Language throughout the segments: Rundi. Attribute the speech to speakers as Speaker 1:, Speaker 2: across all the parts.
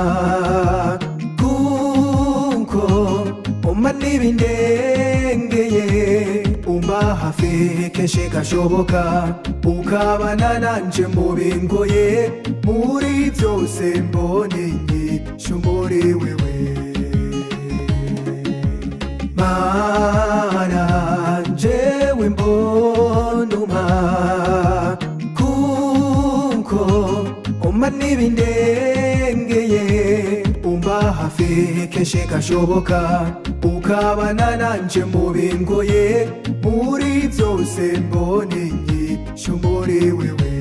Speaker 1: kuko umpa n'ibindengeye umba hafi kenshi gashoboka ukabana nanje mu bingoye muri byose mboneye shumuri wewe mana jewe mbonuma kuko umpa n'ibindengeye umba hafi kenshi gashoboka ukabana nanje mu bingoye muri byose mboneye shumuri wewe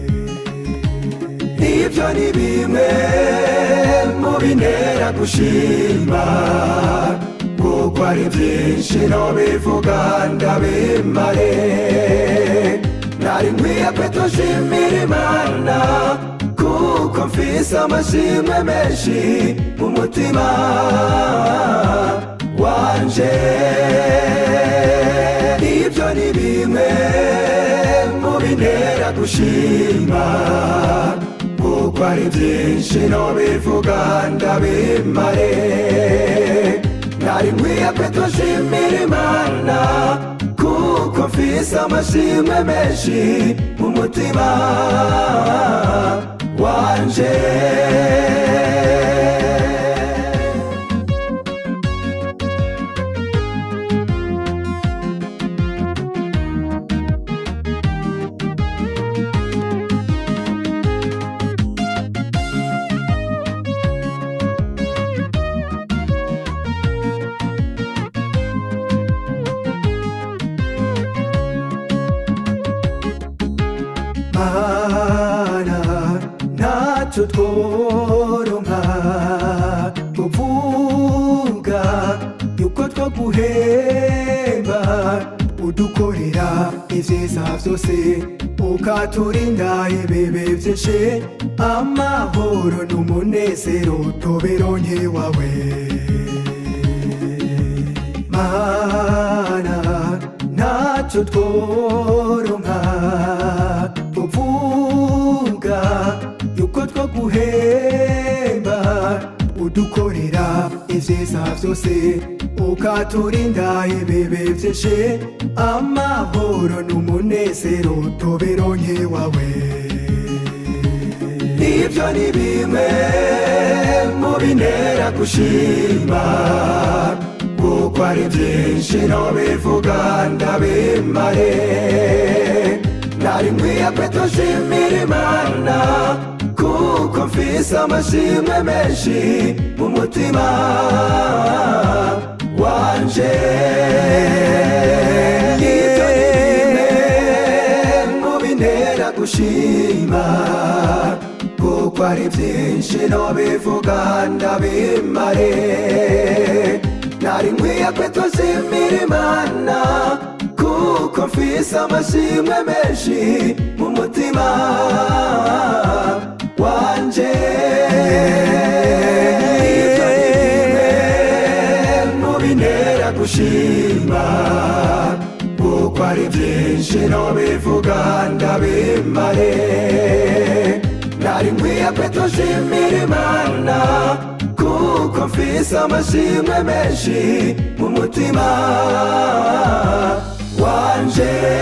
Speaker 1: ibyo ni bimwe mu bintera gushima kuko ari byinshi no bivuga ndabimare nari nkwiye kwitoshimira imana kuko mfise amashimwe menshi mu mutima wanje ibyo ni bimwe mu bintera gushima kuko ari byinshi no bivuga ndabimare nari nkwiye kwitoshimira imana kuko mfise amashimwe menshi mu mutima wanje mana ntacyo tworonka tuvuga yuko twaguhemba udukorera ibyiza byose ukaturinda ibibi byinshi amahoro n'umunezero tubironke wawe mana ntacyo tworonka tuvuga yuko twaguhemba udukorera ibyiza byose ukaturinda ibibi byinshi amahoro n'umunezero tubironke wawe ibyo ni bimwe mu bintera gushima kuko ari byinshi no bivuga ndabimare nari nkwiye kwitoshimira imana kuko mfise amashimwe menshi mu mutima wanje ibyo ni bimwe mu bintera gushima kuko ari byinshi no bivuga ndabimare nari nkwiye kwitoshimira imana kuko mfise amashimwe menshi mu mutima wanje ibyo ni bimwe mu bintera gushima kuko ari byinshi no bivuga ndabimare nari nkwiye kwitoshimira imana kuko mfise amashimwe menshi mu mutima wanje